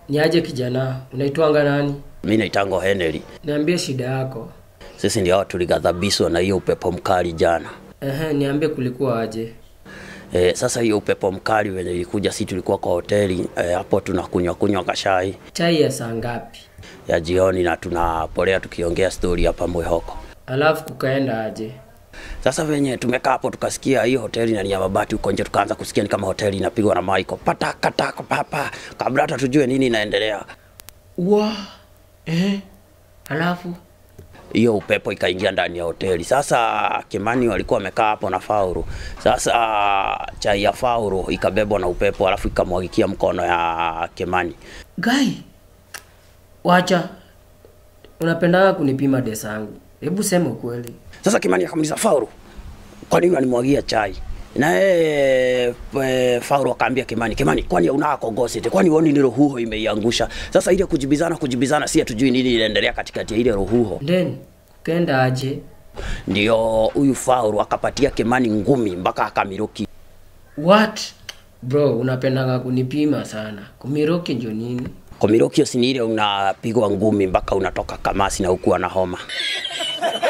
Niaje kijana, unaitwanga nani? Mi naitango Henry. Niambie shida yako. Sisi ndio hao tulighadhabishwa na hiyo upepo mkali jana. Ehe, niambie kulikuwa aje? E, sasa hiyo upepo mkali wenye ilikuja, si tulikuwa kwa hoteli e, hapo tunakunywa kunywa kashai Chai ya saa ngapi? ya jioni na tunapolea tukiongea stori hapa Mwihoko. Alafu kukaenda aje? Sasa venye tumekaa hapo tukasikia hiyo hoteli na ni ya mabati huko nje, tukaanza kusikia ni kama hoteli inapigwa na maiko patakataka papa, kabla hata tujue nini inaendelea, Wa. Ehe. Alafu hiyo upepo ikaingia ndani ya hoteli. Sasa Kimani walikuwa wamekaa hapo na Fauru. Sasa chai ya Fauru ikabebwa na upepo, alafu ikamwagikia mkono ya Kimani. Gai. Wacha. Unapendanga kunipima desa yangu. Hebu sema ukweli. Sasa Kimani akamuuliza Fauru, kwa nini unanimwagia chai? Na yeye e, Fauru akaambia Kimani, Kimani, kwani unaa kongosete? Kwani uoni ni rohuho imeiangusha? Sasa ile kujibizana kujibizana, si hatujui nini inaendelea katikati ya ile rohuho. Then kukaenda aje? Ndio huyu Fauru akapatia Kimani ngumi mpaka akamiruki. What? Bro, unapendanga kunipima sana. Kumiroki njo nini? Komirokio si ni ile unapigwa ngumi mpaka unatoka kamasi na huku ana homa.